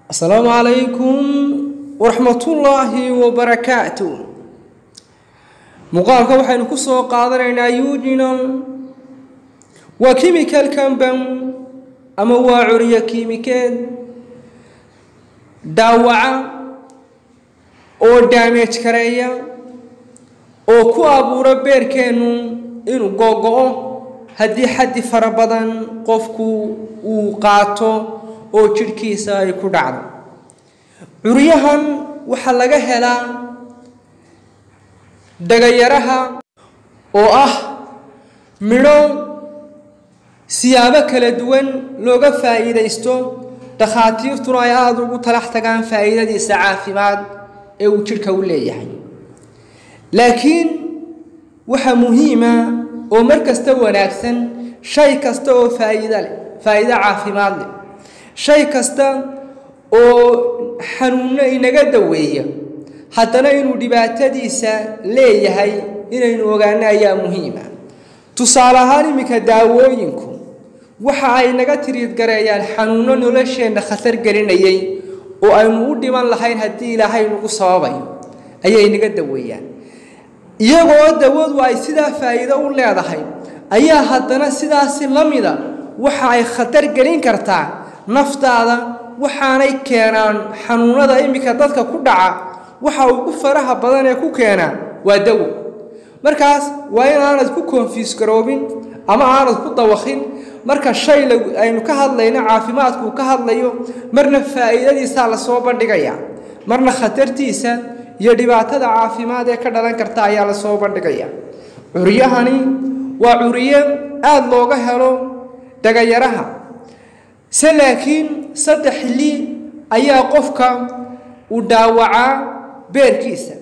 asalaamu calaykum waraxmatullaahi wabarakaatu muuqaalka waxaynu ku soo qaadanaynaa eugenol waa chemical compound ama waa curiyo kiimikeed dhaawaca oo daamage kareeya oo ku abuura beerkeennu inuu googo-o haddii xaddi fara badan qofku uu qaato oo jidhkiisa ay ku dhacdo curyahan waxaa laga helaa dhagayaraha oo ah midho siyaabo kala duwan looga faa'iidaysto dhakhaatiirtuna ay aada ugu talax tagaan faa'iidadiisa caafimaad ee uu jidhka u leeyahay laakiin waxaa muhiima oo mar kasta wanaagsan shay kasta oo faa'iido leh faa'iido caafimaad leh shay kasta oo xanuunno inaga daweeya haddana inuu dhibaatadiisa leeyahay inaynu ogaano ayaa muhiima tusaale ahaan iminka daawooyinku waxa ay naga tiriidgareeyaan xanuunno nolosheenna khatar gelinayay oo aynu u dhiman lahayn haddii ilaahay nagu sababayo ayay naga daweeyaan iyagoo dawadu ay sidaa faa'iido u leedahay ayaa haddana sidaasi la mida waxa ay khatar gelin kartaa naftaada waxaanay keenaan xanuunada iminka dadka ku dhaca waxa ugu faraha badan ee ku keenaa waa dawo markaas waa in aanad ku konfiis garoobin ama aanad ku dawakhin marka shay aynu ka hadlayno caafimaadku ka hadlayo marna faa'iidadiisaa lasoo bandhigaya marna khatartiisa iyo dhibaatada caafimaad ee ka dhalan karta ayaa lasoo bandhigaya curyahani waa curye aada looga helo dhagayaraha se laakiin saddex xilli ayaa qofka uu dhaawacaa beerkiisa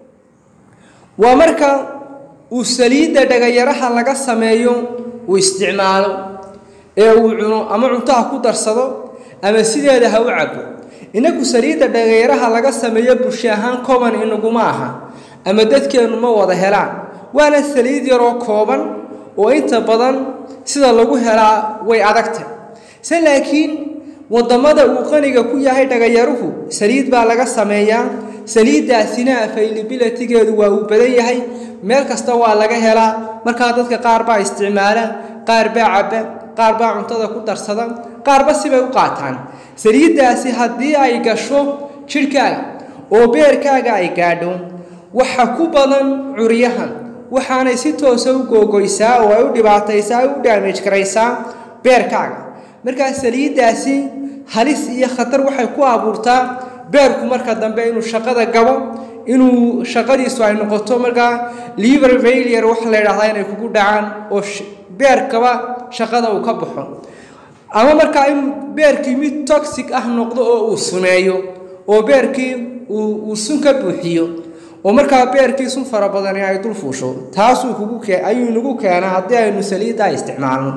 waa marka uu saliidda dhagayaraha laga sameeyo uu isticmaalo ee uu cuno ama cuntaha ku darsado ama sideeda ha u cabo inagu saliidda dhagayaraha laga sameeyo bulsho ahaan common inaguma aha ama dadkeennu ma wada helaan waana saliid yaroo kooban oo inta badan sida lagu helaa way adagtay se laakiin wadamada uu qaniga ku yahay dhagayaruhu saliid baa laga sameeyaa saliiddaasina availabilitygeedu waa uu badan yahay meel kasta waa laga helaa markaa dadka qaar baa isticmaala qaar baa cabba qaar baa cuntada ku darsada qaarba sibay u qaataan saliiddaasi haddii ay gasho jidhkaaga oo beerkaaga ay gaadho waxa ku badan curyahan waxaanay si toosa u googoysaa oo ay u dhibaataysaa ay u daamage karaysaa beerkaaga markaa saliiddaasi halis iyo khatar waxay ku abuurtaa beerku marka dambe inuu shaqada gabo inuu shaqadiisu ay noqoto markaa liver failure waxa la yidhahdaa inay kugu dhacaan oo beerkaba shaqada uu ka baxo ama markaa in beerkii mid toxic ah noqdo oo uu sumeeyo oo beerkii uu sun ka buuxiyo oo markaa beerkii sun fara badani ay dul fuusho taasuu kugu ayuu inagu keenaa haddii aynu saliiddaa isticmaalno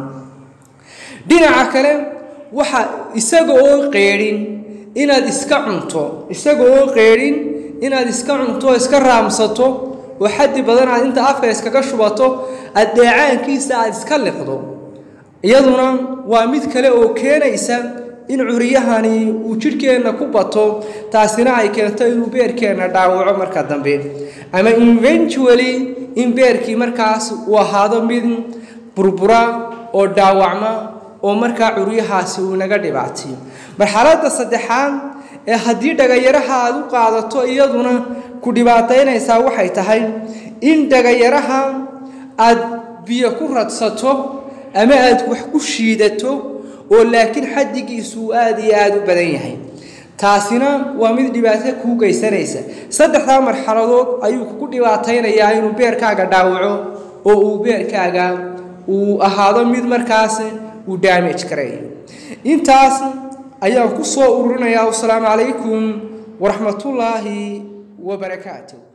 dhinaca kale waxa isaga oo qeedhin inaad iska cunto isaga oo qeedhin inaad iska cunto iska raamsato oo xaddi badan aad inta afka iskaga shubato aad dheecaankiisa aad iska liqdo iyaduna waa mid kale oo keenaysa in curyahani uu jidhkeenna ku bato taasina ay keento inuu beerkeenna dhaawaco marka dambe ama eventually in beerkii markaas uu ahaado mid burbura oo dhaawacma oo markaa curyahaasi uu naga dhibaatiyo marxaladda saddexaad ee haddii dhagayaraha aad u qaadato iyaduna ku dhibaataynaysaa waxay tahay in dhagayaraha aad biyo ku radsato ama aad wax ku shiidato oo laakiin xaddigiisu uu aada iyo aada u badan yahay taasina waa mid dhibaato kuu geysanaysa saddexdaa marxaladood ayuu kugu dhibaataynayaa inuu beerkaaga dhaawaco oo uu beerkaaga uu ahaado mid markaas uu daamage kareeyo intaas ayaan ku soo ururinayaa wasalaamu calaykum waraxmatullaahi wabarakaatu